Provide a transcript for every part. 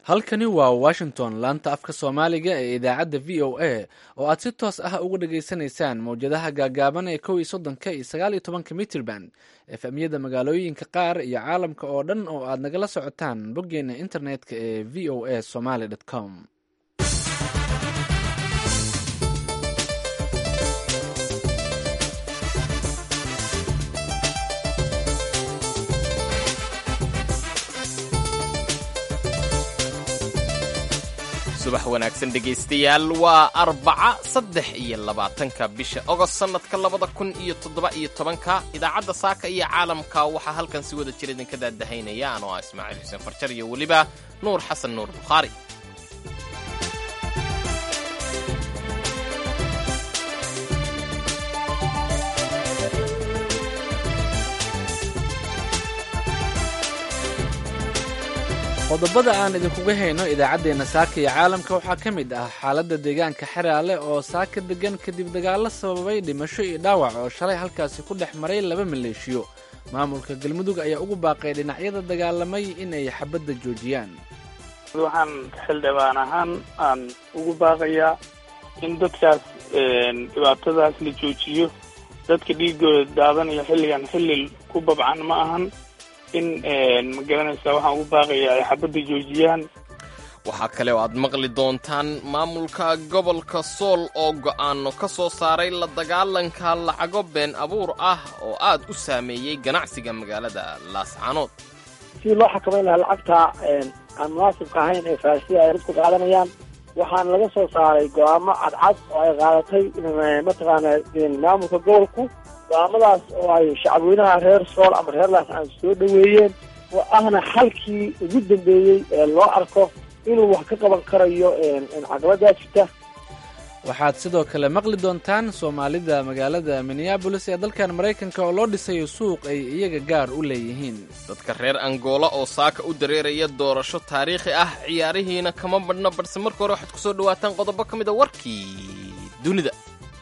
halkani waa washington laanta afka soomaaliga ee idaacadda v o a oo aad si toos ah uga dhageysanaysaan mawjadaha gaagaaban ee kow iyo soddonka iyo sagaal iyo tobanka mitrban efemyada magaalooyinka qaar iyo caalamka oo dhan oo aad nagala socotaan boggeena internetka ee v o a somaly com subax wanaagsan dhegaystayaal waa arbaca saddex iyo labaatanka bisha ogost sannadka labada kun iyo toddoba iyo tobanka idaacadda saaka iyo caalamka waxaa halkan si wada jir idinka daadahaynaya anoo ah ismaaciil xuseen farjar iyo weliba nuur xasan nuur bukhaari qodobada aan idinkuga hayno idaacaddeenna saaka iyo caalamka waxaa ka mid ah xaaladda deegaanka xeraale oo saaka degan kadib dagaallo sababay dhimasho iyo dhaawac oo shalay halkaasi ku dhex maray laba maleeshiyo maamulka galmudug ayaa ugu baaqay dhinacyada dagaalamay inay xabadda joojiyaan waxaan xildhibaan ahaan aan ugu baaqayaa in dadkaas dhibaatadaas la joojiyo dadka dhiigooda daadanaya xilligan xilli ku babcan ma ahan in ma garanaysaa waxaan ugu baaqayaa ay xabadda joojiyaan waxaa kale oo aad maqli doontaan maamulka gobolka sool oo go'aano ka soo saaray la dagaalanka lacago been abuur ah oo aad u saameeyey ganacsiga magaalada laascaanood si loo xakamayn lahaa lacagta aan munaasibka ahayn ee faasiya ay dadku qaadanayaan waxaana laga soo saaray go'aamo cadcad oo ay qaadatay mataqaana maamulka gobolku go'aamadaas oo ay shacabweynaha reer sool ama reer laascaan soo dhoweeyeen oo ahna xalkii ugu dambeeyey ee loo arko inuu wax ka qaban karayo caqabadaas jirta waxaad sidoo kale maqli doontaan soomaalida magaalada minneabolis ee dalkan maraykanka oo loo dhisayo suuq ay iyaga gaar u leeyihiin dadka reer angola oo saaka u dareeraya doorasho taariikhi ah ciyaarihiina kama badhno balse marka hore waxaad ku soo dhawaataan qodobo ka mid a warkii dunida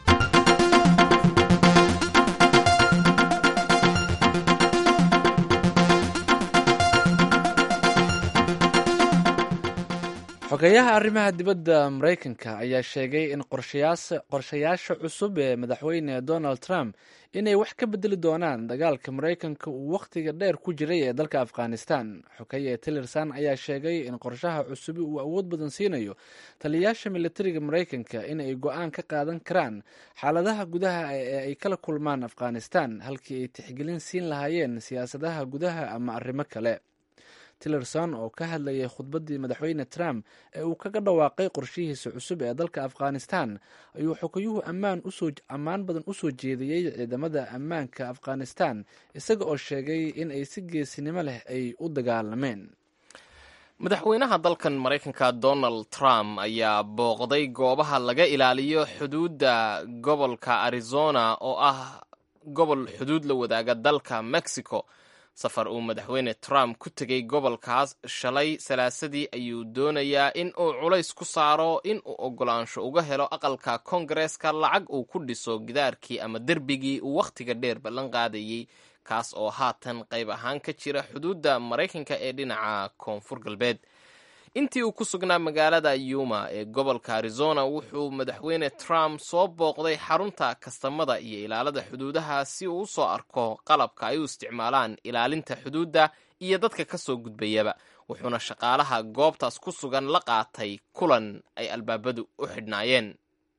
xogeyaha arrimaha dibadda maraykanka ayaa sheegay in qorshayaasha cusub ee madaxweyne donald trump inay wax ka bedeli doonaan dagaalka maraykanka uu wakhtiga dheer ku jiray ee dalka afghanistan xogeye tillerson ayaa sheegay in qorshaha cusubi uu awood badan siinayo taliyayaasha militariga maraykanka in ay go-aan ka qaadan karaan xaaladaha gudaha ee ay kala kulmaan afghanistan halkii ay tixgelin siin lahaayeen siyaasadaha gudaha ama arrimo kale tillerson oo ka hadlayay khudbaddii madaxweyne trump ee uu kaga dhawaaqay qorshihiisa cusub ee dalka afghanistan ayuu xogayuhu ammaan usoo ammaan badan u soo jeediyey ciidamada ammaanka afghanistan isaga oo sheegay in ay si geesinimo leh ay u dagaalameen madaxweynaha dalkan maraykanka donald trump ayaa booqday goobaha laga ilaaliyo xuduudda gobolka arizona oo ah gobol xuduud la wadaaga dalka mexico safar uu madaxweyne trump ku tegey gobolkaas shalay salaasadii ayuu doonayaa in uu culays ku saaro in uu oggolaansho uga helo aqalka kongareeska lacag uu ku dhiso gidaarkii ama derbigii uu wakhtiga dheer ballan qaadayey kaas oo haatan qayb ahaan ka jira xuduudda maraykanka ee dhinaca koonfur galbeed intii uu ku sugnaa magaalada yuma ee gobolka arizona wuxuu madaxweyne trump soo booqday xarunta kastamada iyo ilaalada xuduudaha si uu u soo arko qalabka ay u isticmaalaan ilaalinta xuduudda iyo dadka ka soo gudbayaba wuxuuna shaqaalaha goobtaas ku sugan la qaatay kulan ay albaabadu u xidhnaayeen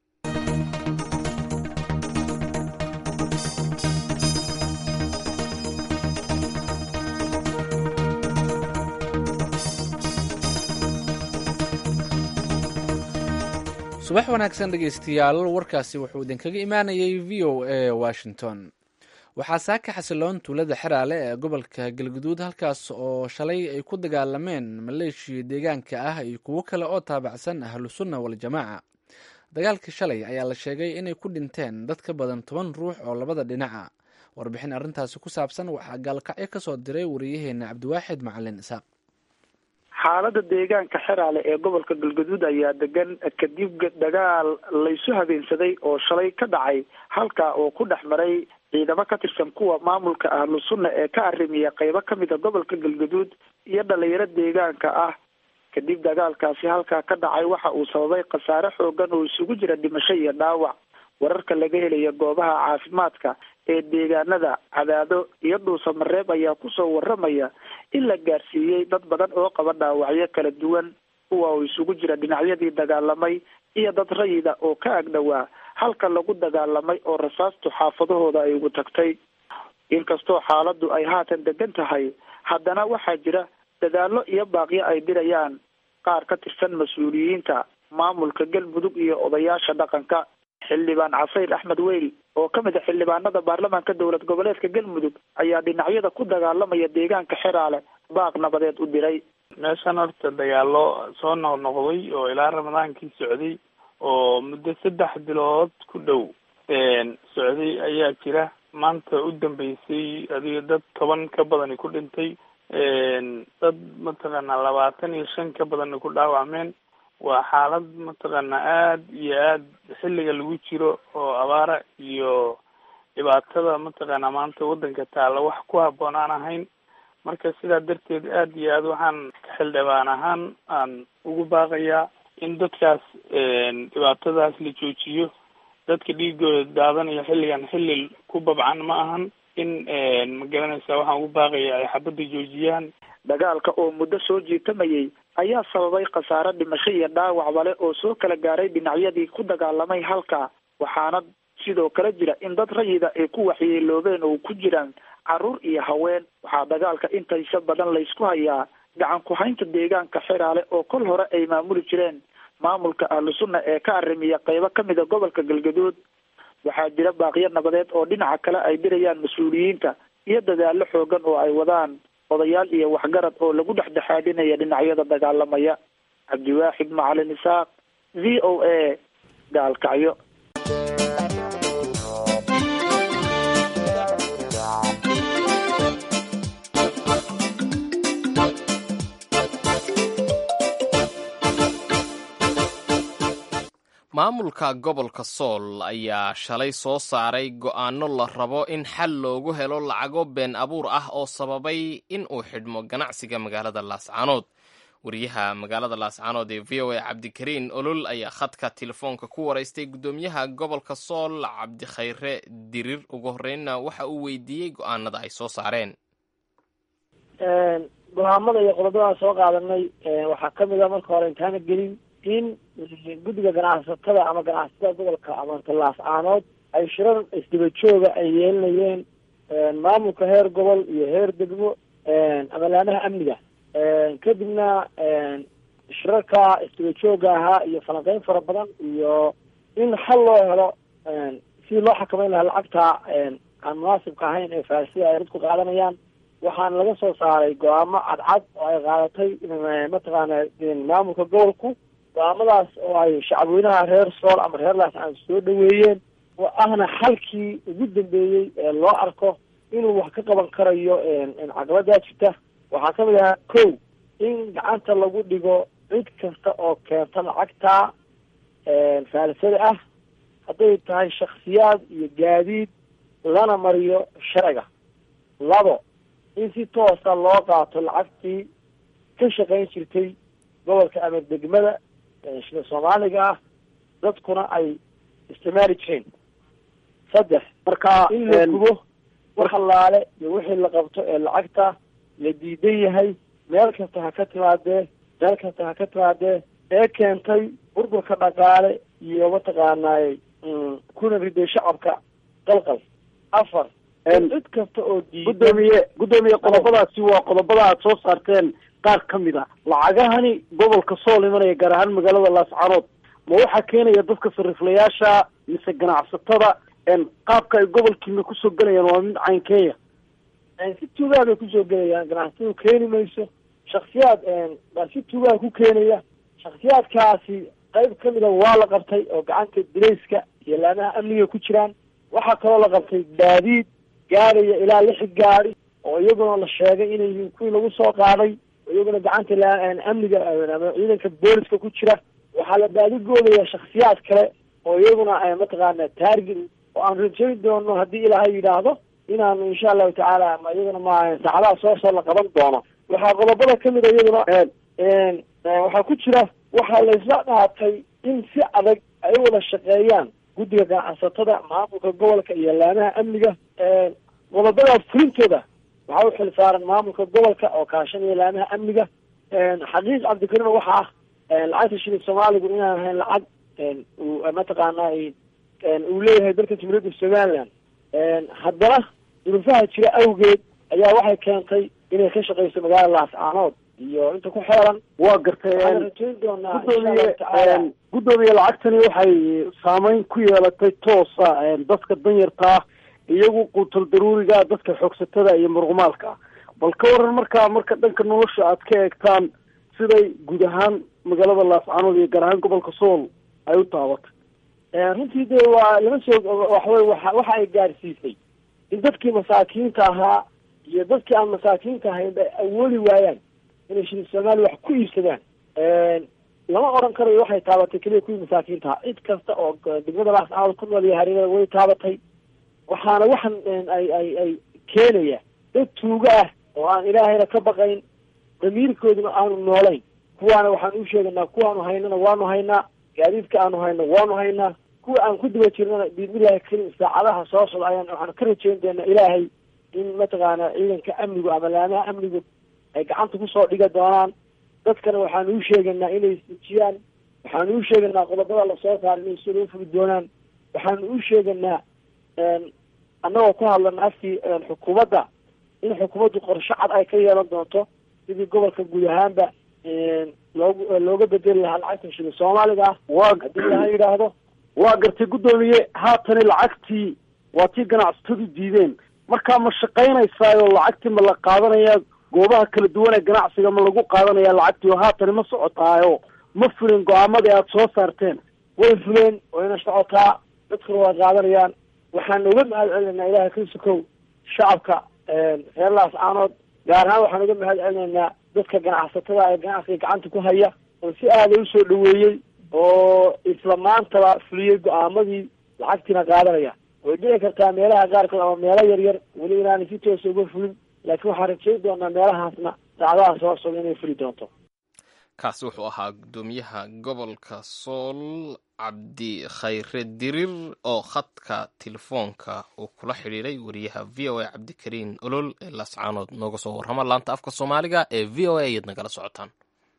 subax wanaagsan dhegaystayaal warkaasi wuxuu idinkaga imaanayay v o a washington waxaa saaka xasiloon tuulada xeraale ee gobolka galguduud halkaas oo shalay ay ku dagaalameen maleeshiya deegaanka ah iyo kuwo kale oo taabacsan ahlu sunna waljamaaca dagaalkii shalay ayaa la sheegay inay ku dhinteen dad ka badan toban ruux oo labada dhinaca warbixin arrintaasi ku saabsan waxaa gaalkacyo ka soo diray wariyaheena cabdiwaaxid macalin isaaq xaalada deegaanka xeraale ee gobolka galgaduud ayaa degan kadib dagaal laysu habeensaday oo shalay ka dhacay halka oo ku dhex maray ciidamo ka tirsan kuwa maamulka ahlu sunna ee ka arrimiya qeybo kamid a gobolka galgaduud iyo dhalinyaro deegaanka ah kadib dagaalkaasi halkaa ka dhacay waxa uu sababay khasaare xoogan oo isugu jira dhimasho iyo dhaawac wararka laga helaya goobaha caafimaadka ee deegaanada cadaado iyo dhuusamareeb ayaa kusoo waramaya in la gaarsiiyey dad badan oo qaba dhaawacyo kala duwan kuwa oo isugu jira dhinacyadii dagaalamay iyo dad rayida oo ka agdhowaa halka lagu dagaalamay oo rasaastu xaafadahooda ay ugu tagtay inkastoo xaaladdu ay haatan degan tahay haddana waxaa jira dadaallo iyo baaqyo ay dirayaan qaar ka tirsan mas-uuliyiinta maamulka galmudug iyo odayaasha dhaqanka xildhibaan casayr axmed weyl oo ka mid a xildhibaanada baarlamaanka dowlad goboleedka galmudug ayaa dhinacyada ku dagaalamaya deegaanka xeraale baaq nabadeed u diray meeshan horta dagaalo soo noqnoqday oo ilaa ramadaankii socday oo muddo saddex bilood ku dhow socday ayaa jira maanta u dambeysay adiga dad toban ka badani ku dhintay dad mataqaanaa labaatan iyo shan ka badani ku dhaawacmeen waa xaalad mataqaanaa aad iyo aad xilliga lagu jiro oo abaara iyo dhibaatada mataqaanaa maanta waddanka taalla wax ku habboon aan ahayn marka sidaa darteed aad iyo aad waxaan xildhibaan ahaan aan ugu baaqayaa in dadkaas dhibaatadaas la joojiyo dadka dhiigooda daadanaya xilligan xilli ku babcan ma ahan in ma garanaysa waxaan ugu baaqaya ay xabadda joojiyaan dagaalka oo muddo soo jiitamayay ayaa sababay khasaare dhimasho iyo dhaawacba leh oo soo kala gaaray dhinacyadii ku dagaalamay halka waxaana sidoo kale jira in dad rayida ay ku waxyeeloobeen oo ku jiraan carruur iyo haween waxaa dagaalka intaysa badan laysku hayaa gacan ku-haynta deegaanka xeraale oo kol hore ay maamuli jireen maamulka ahlu sunna ee ka arrimiya qeybo ka mid a gobolka galgaduud waxaa jira baaqyo nabadeed oo dhinaca kale ay dirayaan mas-uuliyiinta iyo dadaallo xoogan oo ay wadaan odayaal iyo waxgarad oo lagu dhexdhexaadinaya dhinacyada dagaalamaya cabdiwaaxid macalin isaaq v o a gaalkacyo maamulka gobolka sool ayaa shalay soo saaray go'aano la rabo in xal loogu helo lacago been abuur ah oo sababay in uu xidhmo ganacsiga magaalada laascaanood wariyaha magaalada laascaanood ee v o a cabdikariin olol ayaa khadka telefoonka ku waraystay guddoomiyaha gobolka sool cabdikhayre dirir ugu horreynna waxa uu weydiiyey go'aanada ay soo saareen go-aamada iyo qodobadaan soo qaadanay waxaa kamid a marka hore intaana gelin in guddiga ganacsatada ama ganacsatada gobolka amanta laascaanood ay shirar isdaba jooga ay yeelinayeen maamulka heer gobol iyo heer degmo amalaanaha amniga kadibna shirarka isdaba jooga ahaa iyo falanqeyn fara badan iyo in xal loo helo sidii loo xakameyn lahaa lacagta aan munaasibka ahayn ee faasida ay dadku qaadanayaan waxaana laga soo saaray go-aamo cadcad oo ay qaadatay mataqaana maamulka gobolku go-aamadaas oo ay shacabweynaha reer sool ama reer laascaan soo dhaweeyeen oo ahna xalkii ugu dambeeyey ee loo arko inuu wax ka qaban karayo caqabadaa jirta waxaa kamid ahaa ko in gacanta lagu dhigo cid kasta oo keenta lacagta faalisada ah hadday tahay shaksiyaad iyo gaadiid lana mariyo sharciga labo in si toosa loo qaato lacagtii ka shaqayn jirtay gobolka ama degmada shida soomaaliga ah dadkuna ay isticmaali jireen saddex marka in la gubo wax allaale iyo wixii la qabto ee lacagta la diidan yahay meel kasta ha ka timaadee meel kasta ha ka timaadee ee keentay burburka dhaqaale iyo mataqaanaay kuna riday shacabka qalqal afar cid kasta oo diidan gudoomiye guddoomiye qodobadaasi waa qodobada aad soo saarteen qaar ka mid a lacagahani gobolka sool imanaya gaar ahaan magaalada laascaanood ma waxaa keenaya dadka sariflayaasha mise ganacsatada qaabka ay gobolkiina kusoo gelayaan waa mid caynkeeya si tuugaa bay kusoo gelayaan ganacsatadu keeni mayso shaksiyaad baa si tuugaa ku keenaya shaksiyaadkaasi qayb kamid a waa la qabtay oo gacanta dilayska iyo laamaha amniga ku jiraan waxaa kaloo la qabtay gaadiid gaadhaya ilaa lix gaadi oo iyaguna la sheegay inay yihiin kuwii lagu soo qaaday oo iyaguna gacanta amniga ama ciidanka booliska ku jira waxaa la baadigoodaya shaksiyaad kale oo iyaguna mataqaana taarget oo aan rajayn doono haddii ilaahay yidhaahdo inaanu insha allahu tacaala ama iyaguna ma saacadaha soo soo la qaban doono waxaa qodobada kamid a iyaduna waxaa ku jira waxaa laysla dhaatay in si adag ay u wada shaqeeyaan guddiga ganacsatada maamulka gobolka iyo laamaha amniga qodobadaas fulintooda waxaa u xil saaran maamulka gobolka oo kaashanaya laamaha amniga xaqiiq cabdikarim waxa ah lacagta shilin soomaaligu inaan ahayn lacag uu mataqaana uu leeyahay dalka jumhuuriyadda somaliland haddana duruufaha jira awgeed ayaa waxay keentay inay ka shaqeyso magaalada laascaanood iyo inta ku xeeran waa gartay rajayn doonaa gudoomiye guddoomiye lacagtani waxay saameyn ku yeelatay toosa dadka danyartaa iyagu quutal daruuriga dadka xoogsatada iyo muruqmaalka bal ka waran markaa marka dhanka nolosha aad ka eegtaan siday guud ahaan magaalada laascaanood iyo gaar ahaan gobolka sool ay u taabatay runtii dee waa lama soo waxwey waxa waxa ay gaarsiisay in dadkii masaakiinta ahaa iyo dadkii aan masaakiinta ahayn bay awoodi waayaan inay shilin soomaaliya wax ku iibsadaan lama oran karayo waxay taabatay keliya kuwii masaakiinta ahaa cid kasta oo degmada laascaanood ku nool iyo hareerada way taabatay waxaana waxan ay ay ay keenaya dad tuugo ah oo aan ilaahayna ka baqayn damiirkooduna aanu noolayn kuwaana waxaan u sheeganaa kuwaanu haynana waanu haynaa gaadiidka aanu hayno waanu haynaa kuwa aan ku daba jirnana biidnillahi karim saacadaha soo socda ayaan waxaan ka rajeyn doonaa ilaahay in mataqaana ciidanka amnigu ama laamaha amnigu ay gacanta kusoo dhiga doonaan dadkana waxaanu u sheeganaa inay isdejiyaan waxaanu u sheeganaa qodobada lasoo saara inay soo loo fugi doonaan waxaanu u sheeganaa annagoo ku hadlana afkii xukuumadda in xukuumaddu qorshe cad ay ka yeelan doonto sidii gobolka guud ahaanba loogu looga bedeli lahaa lacagta shilin soomaaliga ah waa haddii laha yidhaahdo waa gartay guddoomiye haatani lacagtii waa tii ganacsatadu diideen markaa ma shaqaynaysaayoo lacagtii ma la qaadanayaa goobaha kala duwan ee ganacsiga ma lagu qaadanaya lacagtii oo haatani ma socotaayo ma fulin go-aamadii aada soo saarteen way fuleen wayna socotaa dadkuna waa qaadanayaan waxaan uga mahad celinaynaa ilahay ka sukow shacabka reer laascaanood gaar ahaan waxaan uga mahad celinaynaa dadka ganacsatada ee ganacsiga gacanta ku haya oo si aada usoo dhaweeyey oo isla maantaba fuliyey go-aamadii lacagtiina qaadanaya way dhici kartaa meelaha qaarkood ama meelo yar yar weli inaanay si toosa uga fulin laakiin waxaan rajayn doonaa meelahaasna saacadaha soo socda inay fuli doonto kaasi wuxuu ahaa guddoomiyaha gobolka sool cabdi khayre dirir oo khadka telefoonka uu kula xidhiiray wariyaha v o a cabdikariin olol ee laascaanood nooga soo warrama laanta afka soomaaliga ee v o a ayaad nagala socotaan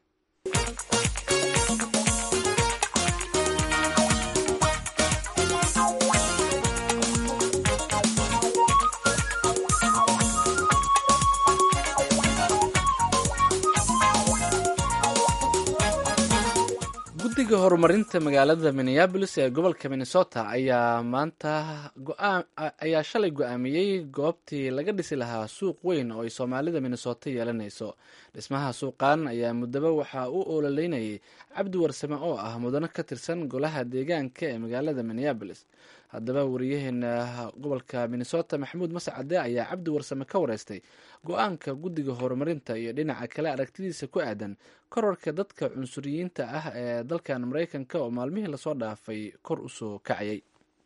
guddiga horumarinta magaalada minneabolis ee gobolka minnesota ayaa maanta go-aan ayaa shalay go-aamiyey goobtii laga dhisi lahaa suuq weyn oo ay soomaalida minnesota yeelanayso dhismaha suuqan ayaa muddaba waxaa u ololeynayay cabdi warsame oo ah mudano ka tirsan golaha deegaanka ee magaalada minneabolis haddaba wariyaheena gobolka minnesota maxamuud mascade ayaa cabdi warsame ka wareystay go-aanka guddiga horumarinta iyo dhinaca kale aragtidiisa ku aadan korarka dadka cunsuriyiinta ah ee dalkan mareykanka oo maalmihii lasoo dhaafay kor usoo kacayay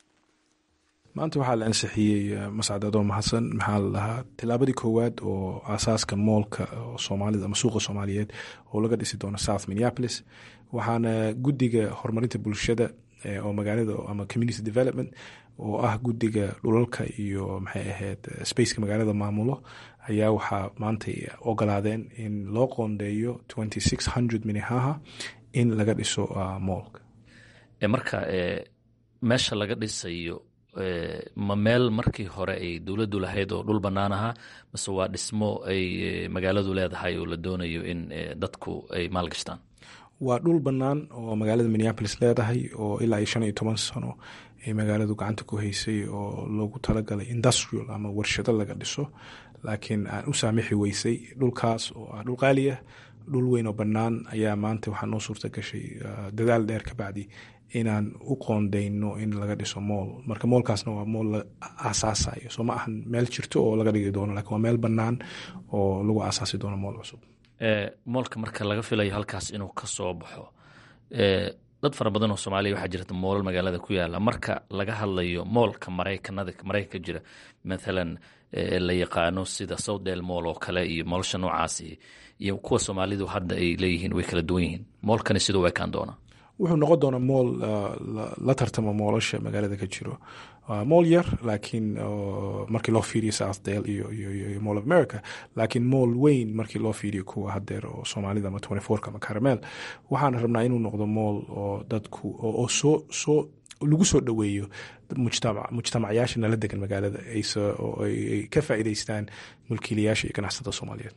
maanta waxaa la ansixiyey mascad adoo mahadsan maxaa la dhahaa tilaabadii koowaad oo aasaaska moolka soomaalida ama suuqa soomaaliyeed oo laga dhisi doono south minneapolis waxaana guddiga horumarinta bulshada oo magaalada ama community development oo ah guddiga dhulalka iyo maxay ahayd spaceka magaalada maamulo ayaa waxaa maantay ogolaadeen in loo qoondeeyo twenty six hundred minnehaha in laga dhiso moolka marka meesha laga dhisayo ma meel markii hore ay dowladdu lahayd oo dhul bannaan ahaa mase waa dhismo ay magaaladu leedahay oo la doonayo in dadku ay maalgashtaan waa dhul bannaan oo magaalada minneapolis leedahay oo ilaa iyo shan iyo toban sano ay magaaladu gacanta ku haysay oo loogu talagalay industrial ama warshado laga dhiso laakiin aan u saamixi weysay dhulkaas oo ah dhul qaaliah dhul weyn oo bannaan ayaa maanta waxaa noo suurta gashay dadaal dheer ka bacdi inaan u qoondeyno in laga dhiso mool marka moolkaasna waa mool la aasaasayo soo ma ahan meel jirto oo laga dhigi doono lakin waa meel bannaan oo lagu aasaasi doono mool cusub moolka marka laga filayo halkaas inuu ka soo baxo dad fara badan oo soomaaliya waxaa jirta moolal magaalada ku yaala marka laga hadlayo moolka maraykanada maraykanka jira mathalan la yaqaano sida southdale mool oo kale iyo moolsha noocaasi iyo kuwa soomaalidu hadda ay leeyihiin way kala duwan yihiin moolkani siduu u ekaan doonaa wuxuu noqon doonaa mool la tartama moolasha magaalada ka jiro mool yar laakiin markii loo fiiriyo southdale iyo iyo mall of america laakiin mool weyn markii loo fiiriyo kuwa hadeer oo soomaalida ama twenty fourka ama caramel waxaan rabnaa inuu noqdo mool oo dadku oo soo soo lagu soo dhoweeyo mujtamacyaasha nala degan magaalada oo ay ka faa'iidaystaan mulkiilayaasha iyo ganacsatada soomaaliyeed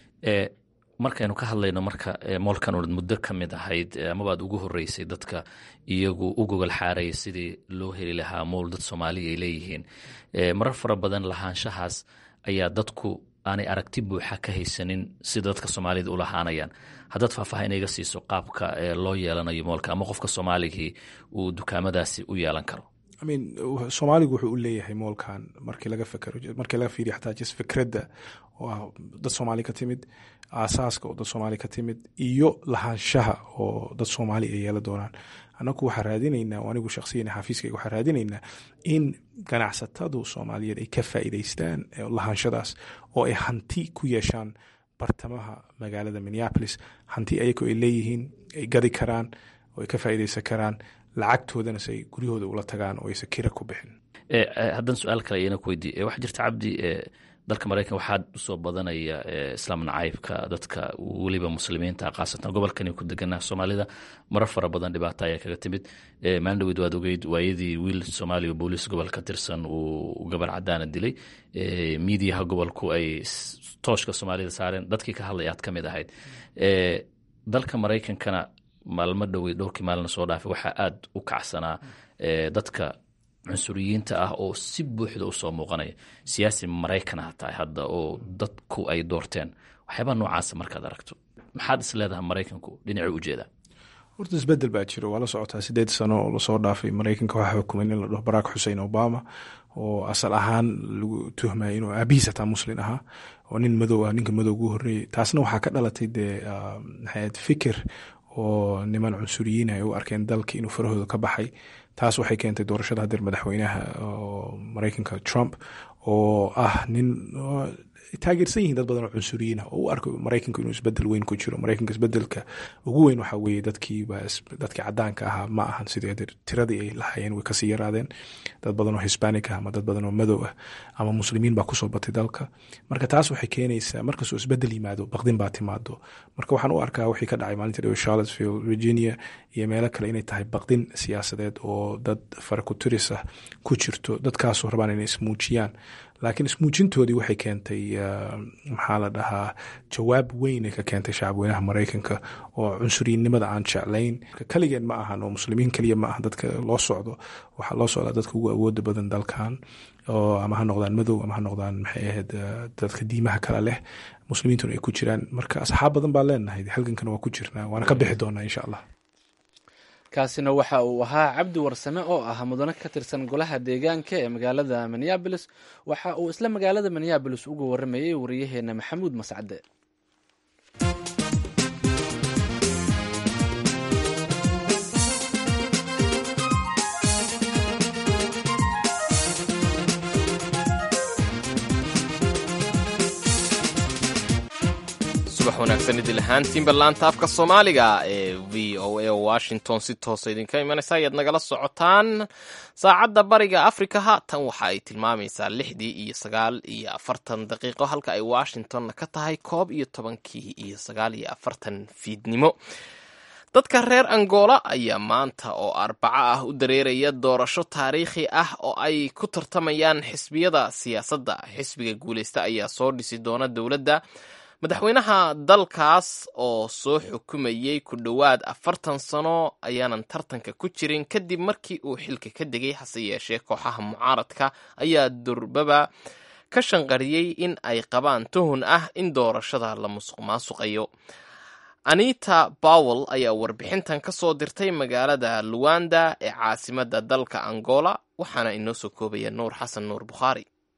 markaynu ka hadlayno marka moolkan ood muddo ka mid ahayd amabaad ugu horeysay dadka iyagu u gogol xaaraya sidii loo heli lahaa mool dad soomaaliya ay leeyihiin marar fara badan lahaanshahaas ayaa dadku aanay aragti buuxa ka haysanin sida dadka soomaalida u lahaanayaan haddaad faahfaaha inaga siiso qaabka loo yeelanayo moolka ama qofka soomaaligii uu dukaamadaasi u yeelan karo imean soomaaligu wuxuu u leeyahay moolkan markii laga fekero markii laga fiiriyo xataa jis fikradda oo ah dad soomaali ka timid aasaaska oo dad soomaali ka timid iyo lahaanshaha oo dad soomaali ay yeela doonaan annagu waxaa raadinaynaa oo anigu shakhsiyan xafiiskayga waxaa raadinaynaa in ganacsatadu soomaaliyeed ay ka faa'iidaystaan lahaanshadaas oo ay hanti ku yeeshaan bartamaha magaalada minneapolis hanti ayago ay leeyihiin ay gadi karaan oo ay ka faa'iidaysan karaan lacagtoodana se ay guryahooda ula tagaan oo aysan kira ku bixin haddana su-aal kale ayana ku weydiiye waxaa jirta cabdi dalka maraykan waxaa usoo badanaya islaam nacaybka dadka weliba muslimiinta khaasatan gobolkani ku deganaa soomaalida marar fara badan dhibaato ayaa kaga timid maalin dhaweyd waad ogeyd waayadii wiil soomaaliya booliis gobol ka tirsan uu gabar cadaana dilay miidiyaha gobolku ay tooshka soomaalida saareen dadkii ka hadlay aad ka mid ahayd dalka maraykankana maalmo dhowey dhowrkii maalina soo dhaafay waxaa aad u kacsanaa dadka cunsuriyiinta ah oo si buuxda usoo muuqanaya siyaasi maraykan ha tahay hadda oo dadku ay doorteen waxyaabaa noocaasa markaad aragto maxaad is leedahay maraykanku dhinacii ujeedaa horta isbedel baa jiro waa la socotaa sideed sano oo lasoo dhaafay maraykanka waxaa xukumay nin la dhaho barack xusein obama oo asal ahaan lagu tuhmaya inuu aabihiis hataa muslin ahaa oo nin madow ah ninka madow ugu horreeyey taasna waxaa ka dhalatay dee maxayd fikir oo niman cunsuriyiin ay u arkeen dalka inuu farahooda ka baxay taas waxay keentay doorashada hadeer madaxweynaha maraykanka trump oo ah nin taageersan yihiin dad badan oo cunsuriyiin ah oo u arko maraykanku inuu isbedel weyn ku jiro maraykanka isbedelka ugu weyn waxaa weeye dadkiiba dadkii cadaanka ahaa ma ahan sidii tiradii ay lahaayeen way kasii yaraadeen dad badan oo hispanic ah ama dad badan oo madow ah ama muslimiin baa kusoo batay dalka marka taas waxay keenaysaa markastoo isbedel yimaado baqdin baa timaado marka waxaan u arkaa wixii ka dhacay maalinta dhowe charlottesville virginia iyo meelo kale inay tahay baqdin siyaasadeed oo dad farakuturis ah ku jirto dadkaasoo rabaan inay ismuujiyaan laakiin ismuujintoodii waxay keentay maxaa la dhahaa jawaab weyn ay ka keentay shacabweynaha maraykanka oo cunsuriyinnimada aan jeclayn keligeen ma ahan oo muslimiin keliya ma aha dadka loo socdo waxaa loo socdaa dadka ugu awooda badan dalkan oo ama ha noqdaan madow ama ha noqdaan maxay ahayd dadka diimaha kale leh muslimiintuna ay ku jiraan marka asxaab badan baa leenahay halgankana waa ku jirnaa waana ka bixi doonaa insha allah kaasina waxa uu ahaa cabdi warsame oo ah mudane ka tirsan golaha deegaanka ee magaalada minneabolis waxa uu isla magaalada minneabolis uga waramayey wariyaheena maxamuud mascade subax wanaagsan idil ahaantiinba laanta afka soomaaliga ee v o a washington si toosa idinka imanaysa ayaad nagala socotaan saacadda bariga afrika haatan waxa ay tilmaamaysaa lixdii iyo sagaal iyo afartan daqiiqo halka ay washingtonna ka tahay koob iyo tobankii iyo sagaal iyo afartan fiidnimo dadka reer angola ayaa maanta oo arbaco ah u dareeraya doorasho taariikhi ah oo ay ku tartamayaan xisbiyada siyaasadda xisbiga guuleysta ayaa soo dhisi doona dowladda madaxweynaha dalkaas oo soo xukumayey ku dhowaad afartan sano ayaanan tartanka ku jirin kadib markii uu xilka ka degay hase yeeshee kooxaha mucaaradka ayaa durbaba ka shanqariyey in ay qabaan tuhun ah in doorashada la musuq maasuqayo anita bowel ayaa warbixintan ka soo dirtay magaalada luwanda ee caasimadda dalka angola waxaana inoo soo koobaya nuur xasan nuur bukhaari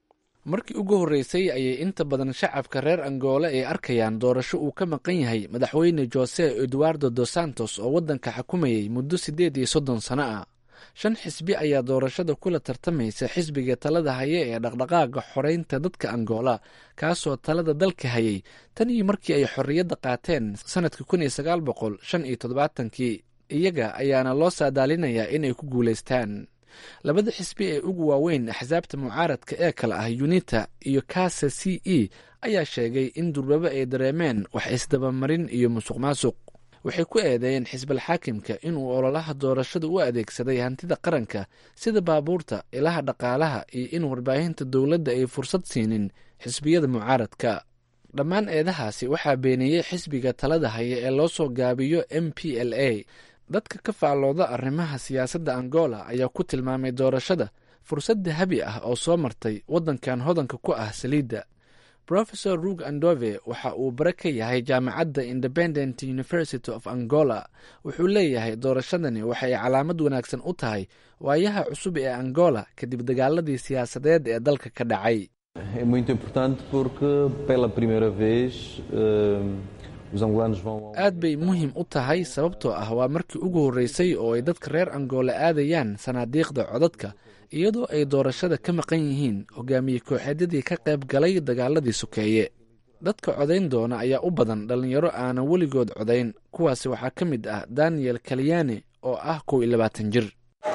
markii ugu horreysay ayay inta badan shacabka reer angola ay arkayaan doorasho uu ka maqan yahay madaxweyne jose eduardo dos santos oo waddanka xukumayay muddo siddeed iyo soddon sano ah shan xisbi ayaa doorashada kula tartamaysa xisbiga talada haya ee dhaqdhaqaaga xoreynta dadka angola kaasoo talada dalka hayay tan iyo markii ay xorriyadda qaateen sanadka kun iyo sagaal boqol shan iyo toddobaatankii iyaga ayaana loo saadaalinayaa inay ku guulaystaan labada xisbi ee ugu waaweyn axsaabta mucaaradka ee kale ah unita iyo kasa c e ayaa sheegay in durbaba ay dareemeen wax isdabamarin iyo musuq maasuq waxay ku eedeeyeen xisbal xaakimka inuu ololaha doorashada u adeegsaday hantida qaranka sida baabuurta ilaha dhaqaalaha iyo in warbaahinta dowladda ay fursad siinin xisbiyada mucaaradka dhammaan eedahaasi waxaa beeniyey xisbiga talada haya ee loo soo gaabiyo m p l a dadka ka faallooda arrimaha siyaasadda angola ayaa ku tilmaamay doorashada fursad dahabi ah oo soo martay waddankan hodanka ku ah saliidda rofesor rug andove waxa uu bare ka yahay jaamacadda independent university of angola wuxuu leeyahay doorashadani waxay calaamad wanaagsan u tahay waayaha cusub ee angola kadib dagaaladii siyaasadeed ee dalka ka dhacay aad bay muhiim u tahay sababtoo ah waa markii ugu horreysay oo ay dadka reer angola aadayaan sanaadiiqda codadka iyadoo ay doorashada ka maqan yihiin hogaamiye kooxeedyadii ka qayb galay dagaaladii sokeeye dadka codayn doona ayaa u badan dhallinyaro aanan weligood codayn kuwaasi waxaa ka mid ah daniel kalyane oo ah kow iyo labaatan jir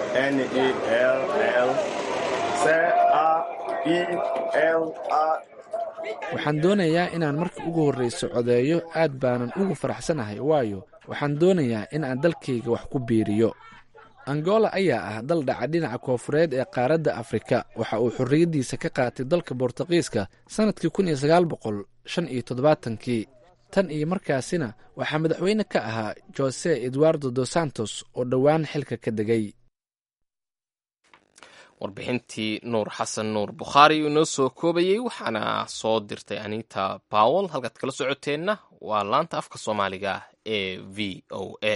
waxaan doonayaa inaan markii ugu horreyso codeeyo aad baanan ugu faraxsanahay waayo waxaan doonayaa in aan dalkayga wax ku biiriyo angola ayaa ah dal dhaca dhinaca koofureed ee qaaradda afrika waxa uu xorriyaddiisa ka qaatay dalka bortuqiiska sannadkii kun iyo sagaal boqol shan iyo toddobaatankii tan iyo markaasina waxaa madaxweyne ka ahaa jose eduardo dos santos oo dhowaan xilka ka degay warbixintii nuur xasan nuur bukhaari uu inoo soo koobayey waxaana soo dirtay anita bawel halkaad kala socoteenna waa laanta afka soomaaliga ee v o a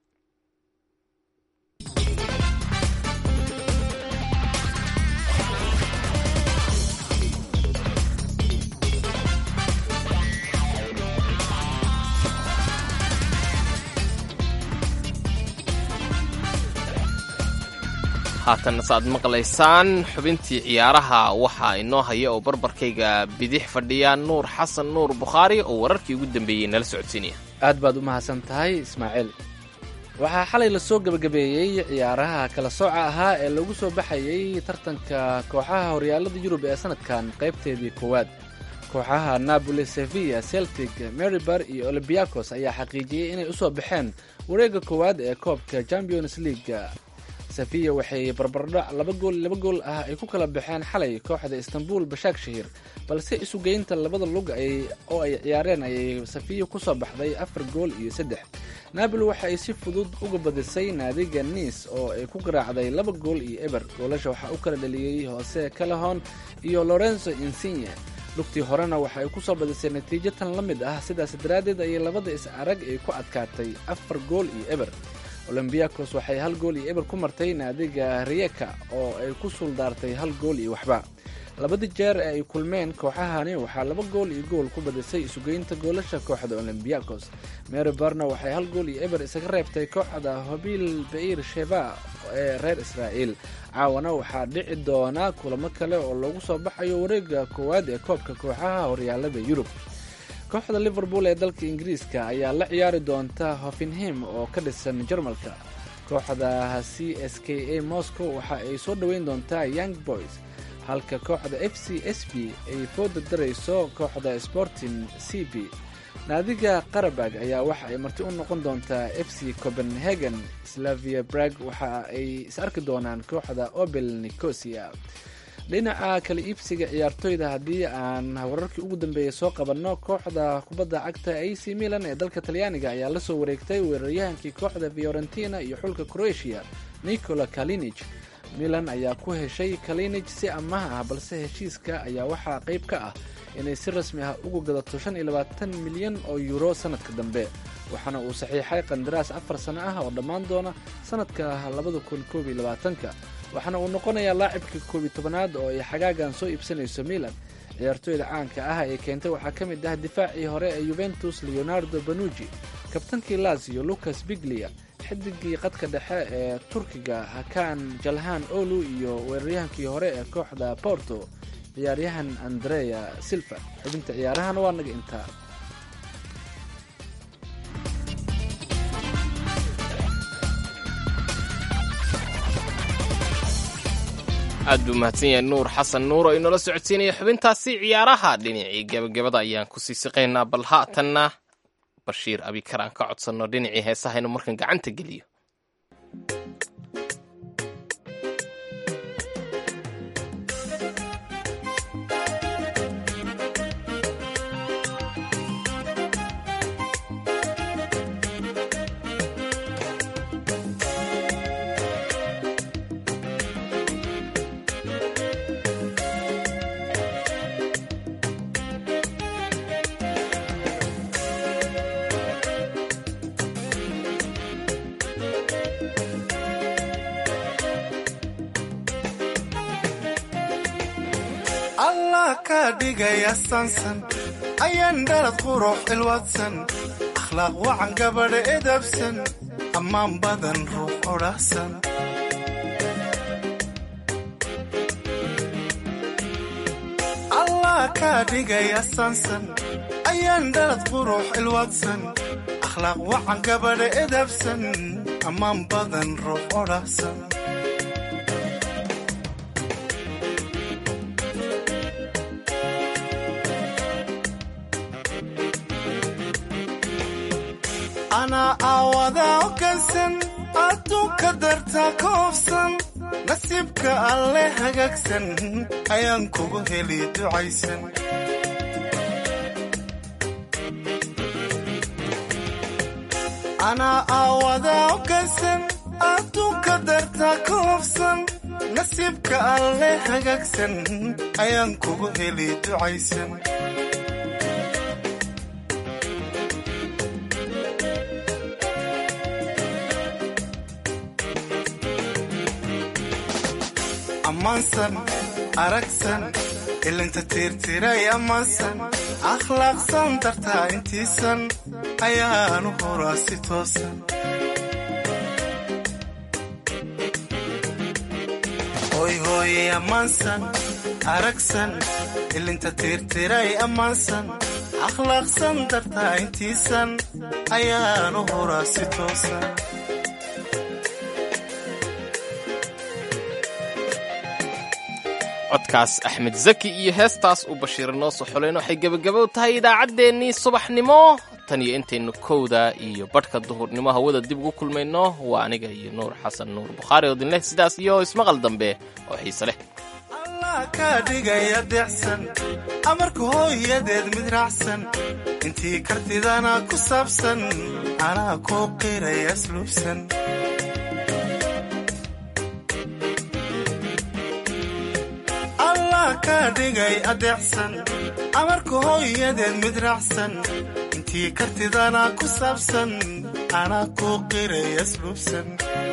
haatanna saaad maqlaysaan xubintii ciyaaraha waxaa inoo haya oo barbarkayga bidix fadhiya nuur xasan nuur bukhaari oo wararkii ugu dambeeyey nala socodsiinaya aad baad u mahadsan tahay ismaaciil waxaa xalay lasoo gebagabeeyey ciyaaraha kala sooca ahaa ee lagu soo baxayey tartanka kooxaha horyaalada yurub ee sanadkan qaybteedii koowaad kooxaha napoli sevilla celtic meribar iyo olombiakos ayaa xaqiijiyey inay usoo baxeen wareegga koowaad ee koobka champions league safiya waxay barbardhac laba gool laba gool ah ay ku kala baxeen xalay kooxda istanbul bashaak shahir balse isugeynta labada lug oo ay ciyaareen ayay safiya kusoo baxday afar gool iyo saddex naaboli waxa ay si fudud uga badisay naadiga niis oo ay ku garaacday laba gool iyo eber goolasha waxaa u kala dhaliyey hoose calahon iyo lorenzo insigne lugtii horena waxa ay kusoo badisay natiijo tan la mid ah sidaas daraaddeed ayay labada is arag ay ku adkaatay afar gool iyo eber olombiakos waxay hal gool iyo eber ku martay naadiga riyeka oo ay ku suuldaartay hal gool iyo waxba labadii jeer ee ay kulmeen kooxahani waxaa laba gool iyo gool ku badisay isugeynta goolasha kooxda olombiakos mary barna waxay hal gool iyo eber isaga reebtay kooxda hobil bair sheba ee reer israa'iil caawana waxaa dhici doona kulamo kale oo lagu soo baxayo wareega koowaad ee koobka kooxaha horyaalada yurub kooxda liverpool ee dalka ingiriiska ayaa la ciyaari doonta hoffenham oo ka dhisan jarmalka kooxda c s k a moscow waxa ay soo dhoweyn doontaa young boys halka kooxda f c s b ay fooda darayso kooxda sporting c b naadiga qarabag ayaa waxa ay marti u noqon doontaa f c copenhagen slavia brag waxa ay is arki doonaan kooxda obel nicosia dhinaca kala iibsiga ciyaartoyda haddii aan wararkii ugu dambeeyay soo qabanno kooxda kubadda cagta a c milan ee dalka talyaaniga ayaa la soo wareegtay weeraryahankii kooxda fiorentina iyo xulka croatia nicola kalinij milan ayaa ku heshay kalinij si amaah ah balse heshiiska ayaa waxaa qayb ka ah inay si rasmi ah ugu gadato shan iyo labaatan milyan oo yuuro sanadka dambe waxaana uu saxiixay qandaraas afar sano ah oo dhammaan doona sanadka labada kun koob iyo labaatanka waxaana uu noqonayaa laacibka koob iyo tobanaad oo ay xagaagan soo iibsanayso milan ciyaartooyda caanka ah ee keentay waxaa ka mid ah difaacii hore ee yuventus leonardo banuji kabtankii lazio lucas biglia xidigii qadka dhexe ee turkiga hakan jalhan olu iyo weeraryahankii hore ee kooxda porto ciyaaryahan andrea silva xubinta ciyaarahana waa naga intaa aad buu mahadsan yahay nuur xasan nuur oo inoola socodsiinaya xubintaasi ciyaaraha dhinacii gebagabada ayaan kusii siqaynaa bal haatanna bashiir abikar aan ka codsanno dhinacii heesaha inuu markan gacanta geliyo allah ka dhigaya sansan ayaan dhalad qurux ilwadsan akhlaaq wacan gabadha edabsan ammaan badan ruux odhahsan allah ka dhigaya sansan ayaan dhalad qurux ilwadsan akhlaaq wacan gabadha edabsan ammaan badan ruux odhahsan anaa aawada ogansan adduunka darta ka hofsan nasiibka alle hagaagsan ayaan kugu heli ducaysan anaa aawada ogansan adduunka darta ka hofsan nasiibka alle hagaagsan ayaan kugu heli ducaysan ammaansan aragsan ilinta tiirtiray ammaansan akhlaaqsan dartaa intiisan ayaanu horaa si toosan hoy hooye ammaansan aragsan ilinta tiirtiray ammaansan akhlaaqsan dartaa intiisan ayaanu horaa si toosan codkaas axmed zaki iyo heestaas uu bashiir noo soo xuleen waxay gebagabo tahay idaacaddeenii subaxnimo tan iyo intaynu kowda iyo badhka duhurnimo hawada dib ugu kulmayno waa aniga iyo nuur xasan nuur bukhaari oo dinleh sidaas iyo ismaqal dambe oo xiise leh allah ka dhigaya deecsan amarka hooyadeed mid raacsan intii kartidana ku saabsan anaa kuu qiraya asluubsan allah ka dhigay adeecsan amarka hooyadeed mid raacsan intii kartidana ku saabsan anaa kuu qiray asluubsan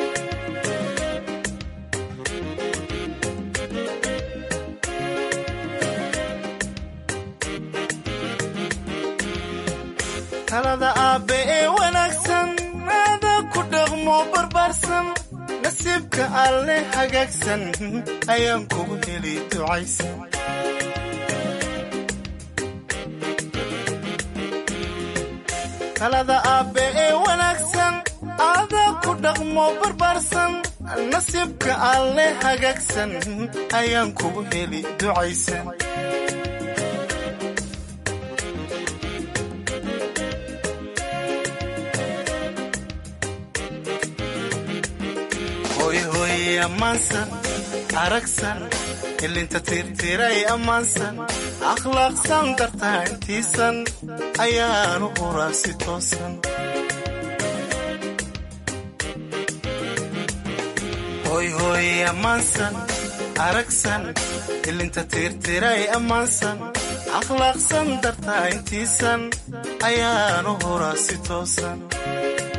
talada aabbe ee wanaagsan aada ku dhaqmo barbaarsan nasiibka alle hagaagsan ayaan kugu heli ducaysan talada aabbe ee wanaagsan aada ku dhaqmo barbaarsan nasiibka alle hagaagsan ayaan kugu heli ducaysan hoy hooye ammaansan aragsan ilinta tiirtiiray ammaansan akhlaaqsan dartaa intiisan ayaanu horaa si toosan hoy hooye ammaansan aragsan ilinta tiirtiiray ammaansan akhlaaqsan dartaa intiisan ayaanu horaa si toosan